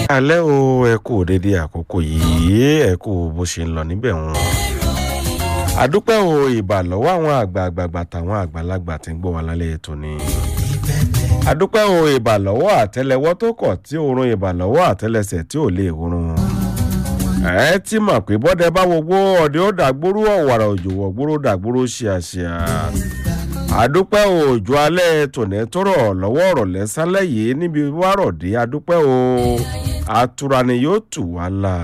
alẹ́ o ẹ kú dédé àkókò yìí ẹ kú bó ṣe ń lọ níbẹ̀ wọn. àdúpẹ́ o ìbà lọ́wọ́ àwọn àgbààgbà tàwọn àgbàlagbà tí ń gbọ́ wa lálẹ́ ètò ni. àdúpẹ́ o ìbà lọ́wọ́ àtẹlẹwọ́ tó kọ̀ tí oorun ìbà lọ́wọ́ àtẹlẹsẹ̀ tí ò lè oorun. ẹ ti mọ̀ pé bọ́dẹ bá wo gbó ọdẹ ó dàgbóró ọ̀wàrà òjò wọ̀gbóró dàgbóró ṣíàṣíà àdúpẹ́ òòjò alẹ́ tòní tó rọ̀ lọ́wọ́ ọ̀rọ̀ lẹ́sálẹ̀ yìí níbi wárọ̀dé àdúpẹ́ o àtura ni yóò tù wá là.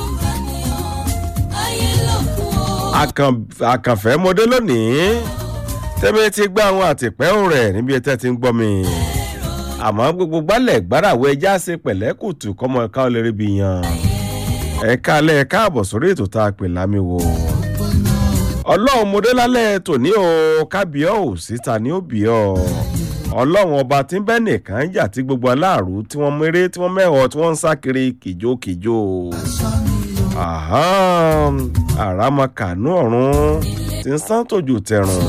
àkànfẹ́ mọdé lónìí tẹ́mi ti gbá àwọn àtìpẹ́ rẹ̀ níbi tẹ́ ti ń gbọ́ mi àmọ́ gbogbo gbálẹ̀ gbáràwọ̀ ẹja ṣe pẹ̀lẹ́kùtù kọ́mọ ẹ̀ka ọlẹ́rìí bí yan ẹ̀ka alẹ́ ẹ̀ka àbọ̀ sórí ètò tá a pè lámì wò ọlọ́run mọdé lálẹ́ tòní o kábíọ́ ò síta ní òbí ọ ọlọ́run ọba tí ń bẹ́ nìkan jà tí gbogbo aláàrú tí wọ́n méré tí wọ́n mẹ́họ̀ tí wọ́n ń sá kiri kìjokìjo àràmàkànú ọ̀run tí ń sán tòjú tẹ̀rùn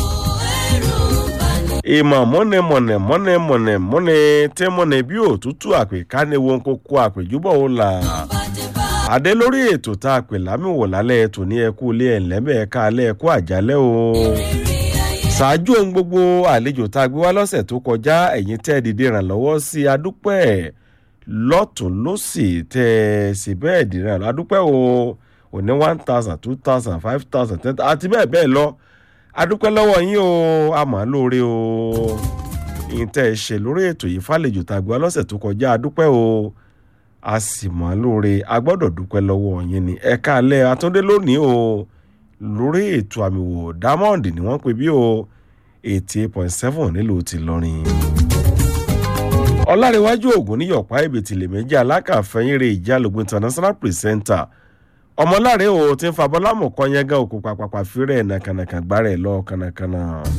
ìmọ̀ mọ́nẹ mọ̀nẹ mọ́nẹ mọ̀nẹ mọ́nẹ tí mọ́nẹ bí òtútù àpèká ni wọn kò kó àpèjúbọ̀ ó là adé lórí ètò tá a pè lámìwò lálẹ́ ètò ní ẹkú ilé ẹ̀lẹ́mẹ̀ ẹ̀ka alẹ́ ẹ̀kú àjálẹ́ o. ṣáájú ohun gbogbo àlejò tá a gbé wá lọ́sẹ̀ tó kọjá ẹ̀yìn tẹ́ ẹ dìde ìrànlọ́wọ́ sí adúpẹ́ lọ́tún lọ́sì tẹ́ ẹ sì bẹ́ẹ̀ dìde ìrànlọ́wọ́ adúpẹ́ o òní one thousand two thousand five thousand ten thousand àti bẹ́ẹ̀ bẹ́ẹ̀ lọ adúpẹ́ lọ́wọ́ yín o àmọ́ lóore o ìyìn tẹ́ ẹ ṣe lórí ètò yìí fàlejò tá a gbé wá lọ́sẹ̀ tó kọjá adúpẹ́ o a sì mọ̀ lóore a gbọ́dọ̀ dúpẹ́ lọ́wọ́ yín ni ẹ̀ka alẹ́ atúndé lónìí o lórí ètò àmì wò diamond ni wọ́n pè bí o eighty eight point seven nílùú ti lọ́rin. ọ̀làríwájú ògùn níyọ̀pá ìbètìlẹ̀ méjì alákàfẹ́yìnrè ìjàlógún international presenter ọmọláre o ti ń fa bọ́lámù kọ́ yẹn gan òkú pàpàpà fírẹ̀ nàkànàkàn gbárẹ̀ lọ kànàkànà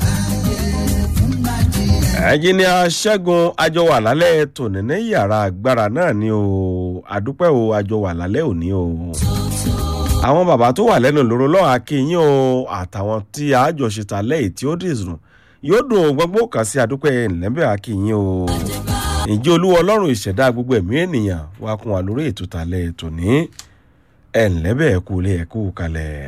ẹnjìnìà ṣẹ́gun àjọwà lálẹ́ tòní ní yàrá agbára náà ni o àdúpẹ́ o àjọwà lálẹ́ òní o. àwọn bàbá tó wà lẹ́nu lóró lọ́wọ́ akínyìn o àtàwọn tí àjọṣetà lẹ́yìn tí ó dìsùn yóò dùn gbogbo kan sí àdúpẹ́ ńlẹ́bẹ̀ akínyìn o. ìjẹ́ olúwa ọlọ́run ìṣẹ̀dá gbogbo ẹ̀mí ènìyàn wá kún wa lórí ètò tàlẹ́ tòní ẹ̀ ńlẹ́bẹ̀ ẹ̀kú ilé ẹ̀kú kalẹ̀.